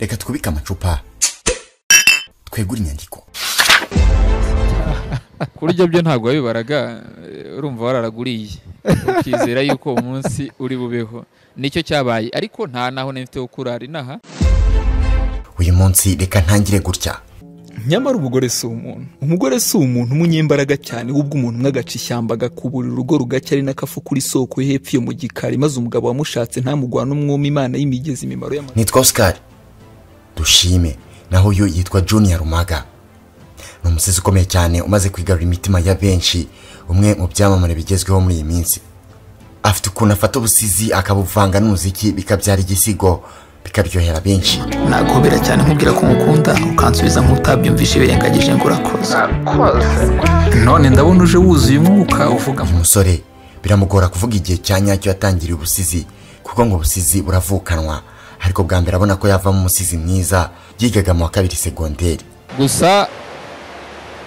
reka twubike amacupa twegure inyandiko kurya byo ntabwo wabibaraga eh, urumva wararaguriye ukizera yuko uwo munsi uri bubeho nicyo cyabaye ariko nta naho nifite ho kurara inaha uyu munsi reka ntangire gutya nyamara umugore si umuntu umugore si umuntu umunyembaraga cyane wubwo umuntu umwe agaca ishyamba agakuburira urugo rugacya ari n'akafu kuri soko yo hepfo yo mu gikari maze umugabo wamushatse ntamugwana umwuma imana y'imigezi imimaro y'amahanga nitwa Oscar dushime naho uyu yitwa Junior Rumaga ni umusizi ukomeye cyane umaze kwigarura imitima ya benshi umwe mu byamamare bigezweho muri iyi minsi afite ukuntu afata ubusizi akabuvanga n'umuziki bikabyara igisigo bikaryohera benshi nagobera cyane nkubwira ko ngukunda ukansubiza nk'utabyumvishe birengagije ngo urakoze none ndabona uje wuzuye umwuka uvuga uyu musore biramugora kuvuga igihe cya nyacyo yatangiriye ubusizi kuko ngo ubusizi buravukanwa ariko bwa mbere abona ko yavamo umusizi mwiza yigaga mu wa kabiri segonderi gusa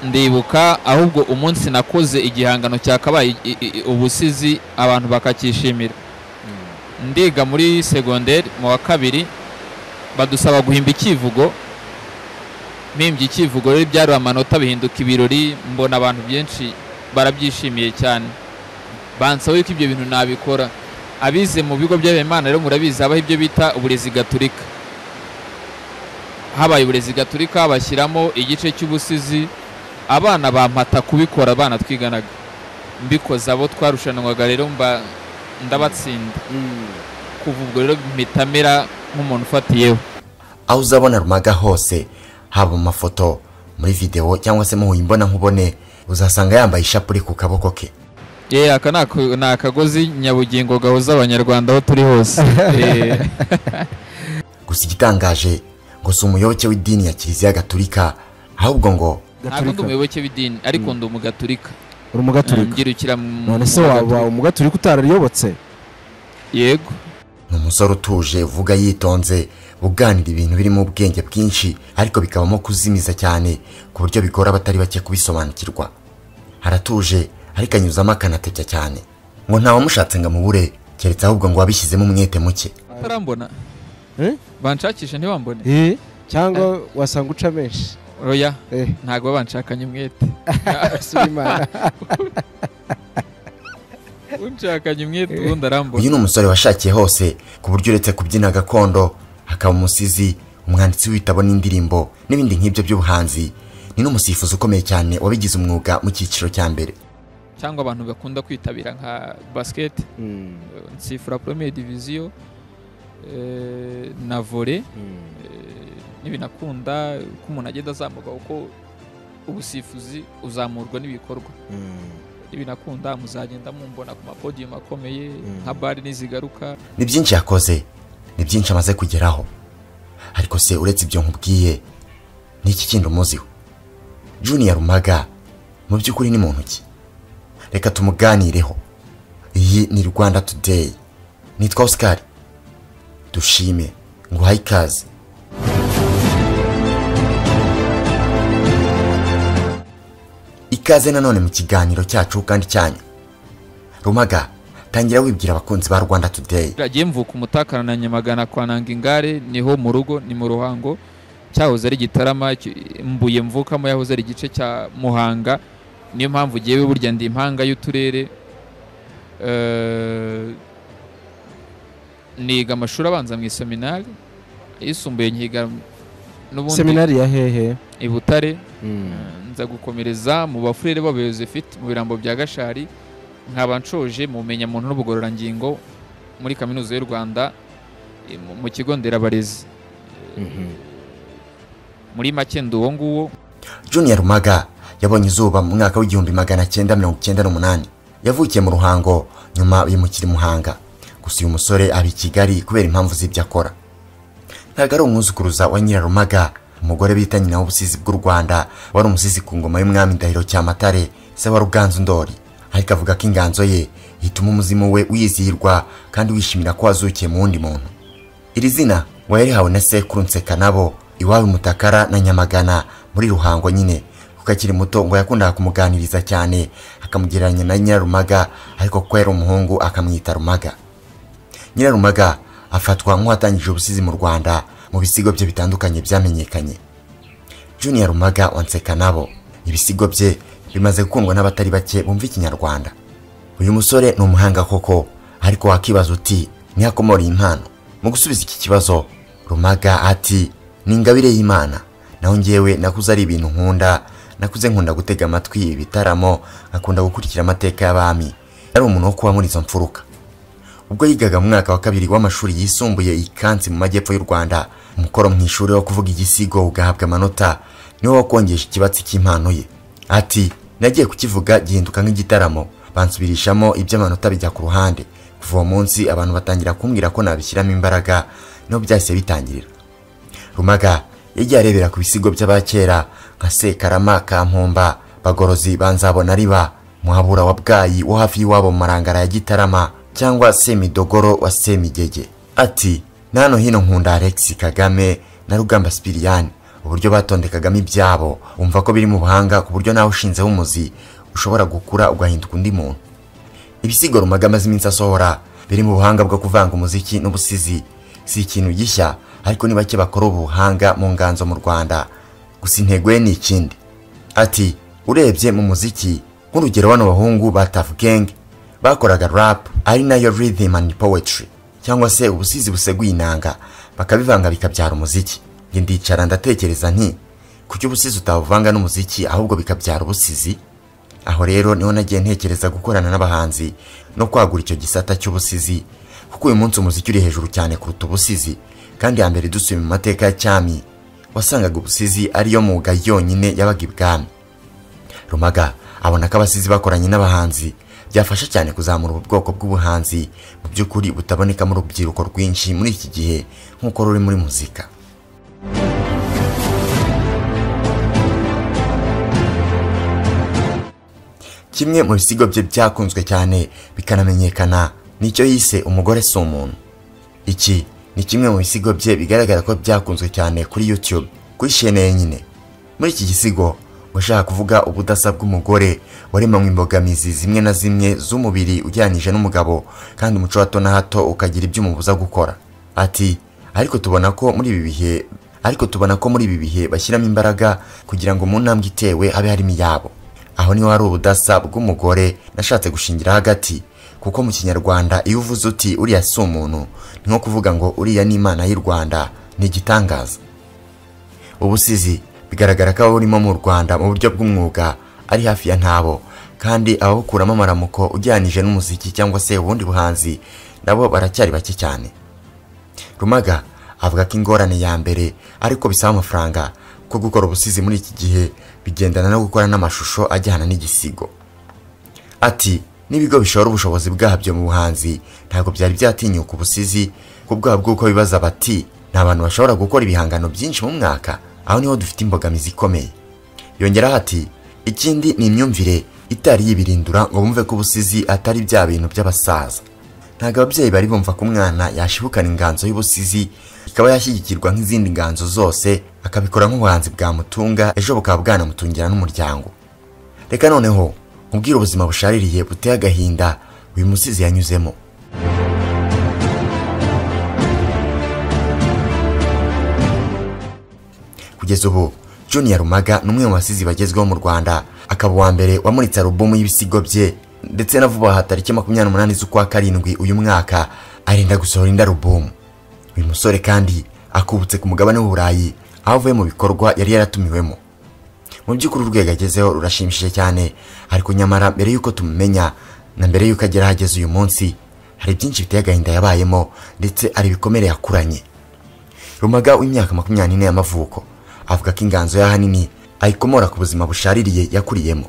ndibuka ahubwo umunsi nakoze igihangano cyakabaye i- i- i- ubusizi abantu bakacyishimira ndiga muri segonderi mu wa kabiri badusaba guhimba icyivugo mpimbye icyivugo rero byari amanota bihinduka ibirori mbona abantu benshi barabyishimiye cyane bansaba yuko ibyo bintu nabikora abize mu bigo by'abimana rero murabizi habaho ibyo bita uburezi gaturika habaye uburezi gaturika bashyiramo igice cy'ubusizi abana bampata kubikora abana twiganaga mbikoze abo twarushanwaga rero mba ndabatsinda kuva ubwo rero mpita mera nk'umuntu ufatiyeho aho uzabona rumaga hose haba mu mafoto muri videwo cyangwa se mu imbonankubone uzasanga yambaye ishapure ku kaboko ke ye aka ni ako- ni akagozi nyabugingo gahuza abanyarwanda aho turi hose Eh, gusa igitangaje ngo si umuyoboke w'idini ya kiliziya gatulika ahubwo ngo ntabwo ndi gaturika umuyoboke w'idini ariko ndi umugaturika uri umugaturika mbyirukiye mu none se waba umugaturika utarariyobotse yego ni umusore utuje uvuga yitonze uganira ibintu birimo ubwenge bwinshi ariko bikabamo kuzimiza cyane ku buryo bigora abatari bake kubisobanukirwa aratuje ariko anyuzamo akanatetya cyane ngo ntawamushatse ngo amubure keretse ahubwo ngo wabishyizemo umwete muke barambona Eh? banshakisha ntiwambone Eh, cyangwa wasanga uca menshi oya Eh, ntabwo baba banshakanye umwete asura imana unshakanye umwete ubundi arambona uyu ni umusore washakiye hose ku buryo uretse kubyina gakondo akaba umusizi umwanditsi w'ibitabo n'indirimbo n'ibindi nk'ibyo by'ubuhanzi ni n'umusifuzi ukomeye cyane wabigize umwuga mu cyiciro cya mbere cyangwa abantu bakunda kwitabira nka basiketi Mm, nsifura poromeye diviziyo eh, na vore mm. n'ibinakunda uko umuntu agenda azamuka kuko ubusifuzi uzamurwa n'ibikorwa n'ibinakunda muzagenda mumbona ku mapodiyumu akomeye nka bare n'izigaruka ni byinshi yakoze ni byinshi amaze kugeraho ariko se uretse ibyo nkubwiye ni iki kindi umuziho juniya rumaga mu by'ukuri ni muntu ki reka tumuganireho iyi ni rwanda today nitwa oscar dushime nguhaye ikaze ikaze nanone mu kiganiro cyacu kandi cyanyu rumaga tangira wibwira abakunzi ba rwanda today biragiye mvuka umutakara na nyamagana kwa nanga ingare niho mu rugo ni mu ruhango cyahoze ari gitarama cy- mbuye mvukamo yahoze ari igice cya muhanga niyo mpamvu ugiye burya ndi impanga y'uturere Eh, niga amashuri abanza mu iseminari ayisumbuye nkiga n'ubundi seminari ya hehe i butare Mm. nza gukomereza mu bafurere b'abayozefite mu birambo bya gashari nkaba nshoje mu bumenyamuntu n'ubugororangingo muri kaminuza y'u rwanda eh, mu- mu kigo nderabarezi muri make ndi uwo nguwo Junior Rumaga yabonye izuba mu mwaka w'igihumbi magana cyenda mirongo cyenda n'umunani yavukiye mu Ruhango nyuma bimukira i Muhanga gusa uyu musore ari i Kigali kubera impamvu z'ibyo akora ntabwo ari umwuzukuruza wa Nyirarumaga umugore bita nyina w'ubusizi bw'u Rwanda wari umusizi ku ngoma y'umwami Ndahiro Cyamatare se wa Ruganzu Ndori ariko avuga ko inganzo ye ituma umuzimu we wizihirwa kandi wishimira ko wazukiye mu wundi muntu iri zina ngo yarihawe na sekuru nsekanabo iwabo mutakara na nyamagana muri ruhango nyine kuko akiri muto ngo yakundaga kumuganiriza cyane akamugereranya na nyirarumaga ariko kuko yari umuhungu akamwita rumaga nyirarumaga afatwa nk'uwatangije ubusizi mu rwanda mu mu bisigo bye bitandukanye byamenyekanye junior rumaga wa nabo ibisigo bye bimaze gukundwa n'abatari bake bumva ikinyarwanda uyu musore ni umuhanga koko ariko wakibaza uti ntiyakomora iyi mpano mu gusubiza iki kibazo rumaga ati ni ingabire y'imana naho ngewe nakuze ari ibintu nkunda nakuze nkunda gutega amatwi ibitaramo akunda gukurikira amateka y'abami yari umuntu wo kuba muri izo mfuruka ubwo yigaga mu mwaka wa kabiri w'amashuri yisumbuye i kansi mu majyepfo y'u rwanda umukoro mu ishuri wo kuvuga igisigo ugahabwa amanota niwo wakongesha ikibatsi cy'impano ye ati nagiye kukivuga gihinduka nk'igitaramo bansubirishamo iby'amanota bijya ku ruhande kuva uwo munsi abantu batangira kumbwira ko nabishyiramo imbaraga niho byahise bitangirira rumaga yagiye arebera ku bisigo by'abakera nka sekarama kampumba bagorozi banzabona riba muhabura wa bwayi wo hafi y'iwabo mu marangara ya gitarama cyangwa semidogoro wa semigege ati na hano hino nkunda alex kagame na rugamba sipiriyani uburyo batondekagamo ibyabo wumva ko biri mu buhanga ku buryo nawe ushinzeho umuzi ushobora gukura ugahinduka undi muntu ibisigo rumaga amaze iminsi asohora biri mu buhanga bwo kuvanga umuziki n'ubusizi si ikintu gishya ariko ni bake bakora ubu buhanga mu nganzo mu rwanda gusa intego ye ni ikindi ati urebye mu muziki nk'urugero bano bahungu ba Tuff Gang bakoraga rap ari nayo rhythm and poetry cyangwa se ubusizi buseguye inanga bakabivanga bikabyara umuziki njye ndicara ndatekereza nti kuki ubusizi utabuvanga n'umuziki ahubwo bikabyara ubusizi aho rero niho nagiye ntekereza gukorana n'abahanzi no kwagura icyo gisata cy'ubusizi kuko uyu munsi umuziki uri hejuru cyane kuruta ubusizi kandi ya mbere dusuye mu mateka ya cyami wasangaga ubusizi ariyo mwuga yonyine yabaga ibwami rumaga abona ko abasizi bakoranye n'abahanzi byafasha cyane kuzamura ubu bwoko bw'ubuhanzi mu by'ukuri butaboneka mu rubyiruko rwinshi muri iki gihe nk'uko ruri muri muzika kimwe mu bisigo bye byakunzwe cyane bikanamenyekana nicyo yise umugore si umuntu iki ni kimwe mu bisigo bye bigaragara ko byakunzwe cyane kuri YouTube kuri shene yenyine muri iki gisigo washaka kuvuga ubudasa bw'umugore waremanywe imbogamizi zimwe na zimwe z'umubiri ujyanije n'umugabo kandi umuco wa hato na hato ukagira ibyo umubuza gukora ati ariko tubona ko muri ibi bihe ariko tubona ko muri ibi bihe bashyiramo imbaraga kugira ngo mu ntambwe itewe habe harimo iyabo aho niho hari ubudasa bw'umugore nashatse gushingira hagati kuko mu kinyarwanda iyo uvuze uti uriya si umuntu ni nko kuvuga ngo uriya ni imana y'u rwanda ni igitangaza ubusizi bigaragara ko ababurimo mu rwanda mu buryo bw'umwuga ari hafi ya ntabo kandi ababukuramo amaramuko ujyanije n'umuziki cyangwa se ubundi buhanzi nabo baracyari bake cyane rumaga avuga ko ingorane ya mbere ariko bisaba amafaranga ko gukora ubusizi muri iki gihe bigendana no gukora n'amashusho ajyana n'igisigo ati n'ibigo bishora ubushobozi bwabyo mu buhanzi ntabwo byari byatinyuka ubusizi ku bwabo bw'uko bibaza bati nta bantu bashobora gukora ibihangano byinshi mu mwaka aho niho dufite imbogamizi ikomeye yongeraho ati ikindi ni imyumvire itari yibirindura ngo bumve ko ubusizi atari bya bintu by'abasaza ntabwo ababyeyi bari bumva ko umwana yashibukana inganzo y'ubusizi ikaba yashyigikirwa nk'izindi nganzo zose akabikora nk'ubuhanzi bwamutunga ejo bukaba bwanamutungira n'umuryango reka noneho ubwira ubuzima bushaririye buteye agahinda uyu musizi yanyuzemo kugeza ubu junior rumaga ni umwe mu basizi bagezweho mu rwanda akaba uwa mbere wamuritse alubumu y'ibisigo bye ndetse na vuba aha tariki makumyabiri n'umunani z'ukwa karindwi uyu mwaka arinda gusohora indi alubumu uyu musore kandi akubutse ku mugabane w'uburayi aho avuye mu bikorwa yari yaratumiwemo mu by'ukuri urwego agezeho rurashimishije cyane ariko nyamara mbere y'uko tumumenya na mbere y'uko agera ahageze uyu munsi hari byinshi biteye agahinda yabayemo ndetse hari ibikomere yakuranye rumaga w'imyaka makumyabiri n'ine y'amavuko avuga ko inganzo y'ahanini ayikomora ku buzima bushaririye yakuriyemo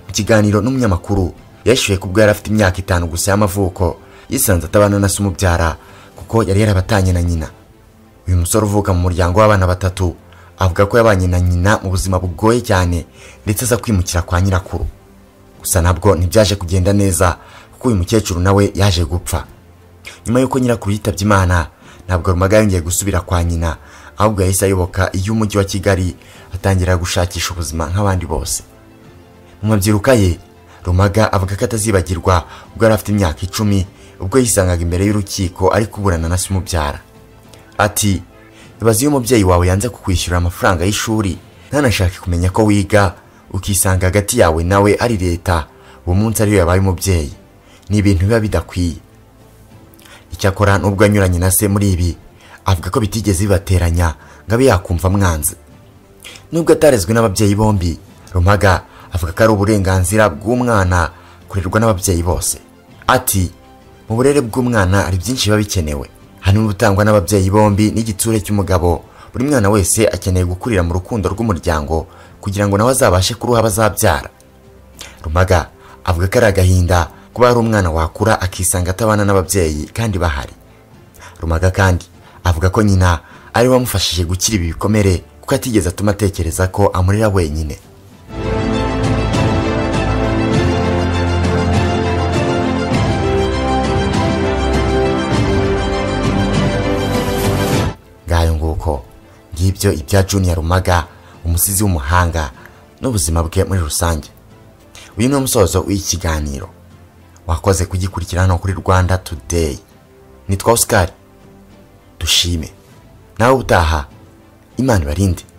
mu kiganiro n'umunyamakuru yashyuye kubwo yari afite imyaka itanu gusa y'amavuko yisanze atabana na se umubyara kuko yari yarabatanye na nyina uyu musore uvuka mu muryango w'abana batatu avuga ko yabanye na nyina mu buzima bugoye cyane ndetse aza kwimukira kwa nyirakuru gusa nabwo ntibyaje kugenda neza kuko uyu mukecuru nawe yaje gupfa nyuma y'uko nyirakuru yitabye imana ntabwo rumaga yongeye gusubira kwa nyina ahubwo yahise ayoboka iyo umujyi wa kigali atangira gushakisha ubuzima nk'abandi bose mu mabyiruka ye rumaga avuga ko atazibagirwa ubwo yari afite imyaka icumi ubwo yisangaga imbere y'urukiko ari kuburana na se umubyara ati ibaze iyo umubyeyi wawe yanze kukwishyurira amafaranga y'ishuri ntanashake kumenya ko wiga ukisanga hagati yawe nawe ari leta uwo munsi ariyo yabaye umubyeyi ni ibintu biba bidakwiye icyakora n'ubwo anyuranye na se muri ibi avuga ko bitigeze bibateranya ngo abe yakumva amwanze nubwo atarezwe n'ababyeyi bombi rumaga avuga ko ari uburenganzira bw'umwana kurerwa n'ababyeyi bose ati mu burere bw'umwana hari byinshi biba bikenewe hanini ubutangwa n'ababyeyi bombi n'igitsure cy'umugabo buri mwana wese akeneye gukurira mu rukundo rw'umuryango kugira ngo nawe azabashe kuruha abazabyara rumaga avuga ko ari agahinda kuba hari umwana wakura akisanga atabana n'ababyeyi kandi bahari rumaga kandi avuga ko nyina ari we wamufashije gukira ibi bikomere kuko atigeze atuma atekereza ko amurera wenyine ngayo nguko ngibyo ibya juniya rumaga umusizi w'umuhanga n'ubuzima bwe muri rusange uyu ni umusozo w'iki kiganiro wakoze kugikurikira hano kuri rwanda today nitwa oscar dushime nawe ubutaha imana ibarinde